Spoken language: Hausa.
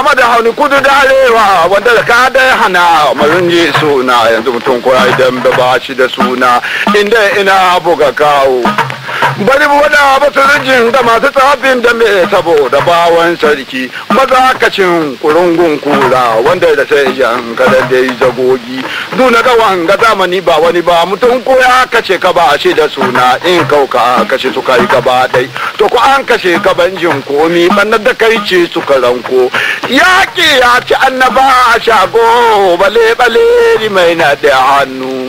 dama da hauni kudu da arewa wanda da ka da hana marin ji suna yanzu mutum ko idan ba shi da suna inda ina buga kawo bari wada baturijin da masu tsafin da mai saboda bawan sarki maza kacin kurungun kura wanda da sai yan kada da yi zagogi duna ga wanga zamani ba wani ba mutum ko ya kace ka ba shi da suna in kauka kashe su kai gaba dai to ko an kashe ka banjin komi bannar da kai ce suka ranko yaki ya ci annaba a shago bale bale mai na da hannu